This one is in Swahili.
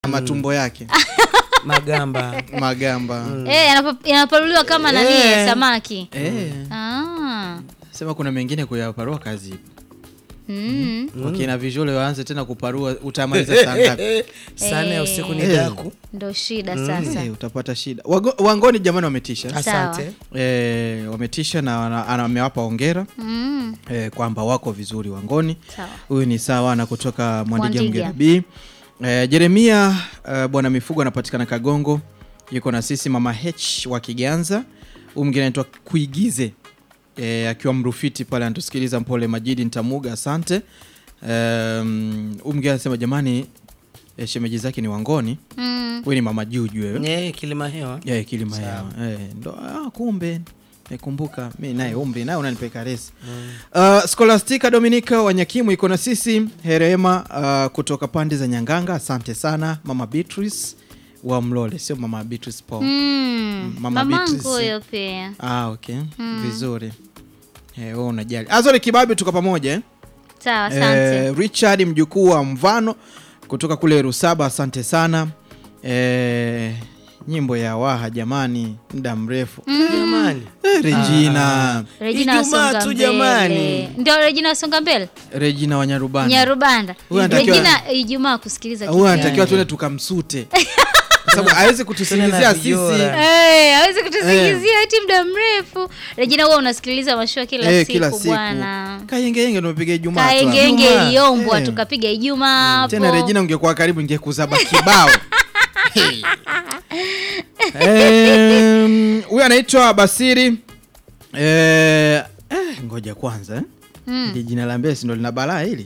matumbo yake magamba magamba Eh, yanapa- yanaparuliwa kama nani Eh. samaki. Eh, Ah. sema kuna mengine kuyaparua kazi ipo Mm. wakina visual waanze tena kuparua utamaliza saa ngapi sana ya usiku ni Eh. daku Ndo shida sasa. Eh, utapata shida Wago- wangoni jamani wametisha asante eh, wametisha na wana- ana- amewapa ongera Mm. eh, kwamba wako vizuri wangoni Sawa. huyu ni sawa na kutoka mwandiga Mwandiga. mgera b eh, jeremia eh, bwana mifugo anapatikana kagongo yuko na sisi mama h wa kiganza huyu mwingine anaitwa kuigize eh, akiwa mrufiti pale anatusikiliza mpole majidi ntamuga asante um, huyu mwingine anasema jamani eh, shemeji zake ni wangoni Mm. huyu ni mama juju wewe Eh, kilima hewa yeah, kilima hewa eh, ndo ah, kumbe nikumbuka mi naye umri naye unanipeka resi uh, scholastica dominica wanyakimu iko na sisi herema uh, kutoka pande za nyanganga asante sana mama beatrice wa mlole sio mama beatrice paul Mm. Mama Mamangu Beatrice. huyo pia. ah, okay vizuri eh, wewe unajali azori kibabi tuko pamoja eh? Sawa, asante. Eh, richard mjukuu wa mvano kutoka kule rusaba asante sana eh, nyimbo ya waha jamani muda mrefu jamani eh, regina Regina Ijumaa wasonga tu mbele. jamani. Ndio Regina wasonga mbele? regina wanyarubani Nyarubanda. Huyu anatakiwa- Regina Ijumaa kusikiliza huyu kipindi. anatakiwa tuende tukamsute kwa sababu awezi kutusingizia Tena na sisi vijora. Eh, hawezi kutusingizia eti muda mrefu. Regina huwa unasikiliza mashua kila Eh, siku kila siku bwana. kayengeyenge tumepiga ijumaa tu hapa. Kaengenge Ijumaa. iliombwa Eh. tukapiga Ijumaa hapo. tena regina ungekuwa karibu ingekuzaba kibao Hey. Em, huyu anaitwa basiri eh, eh, ngoja kwanza eh. Mm. Ili jina la mbesi ndo lina balaa hili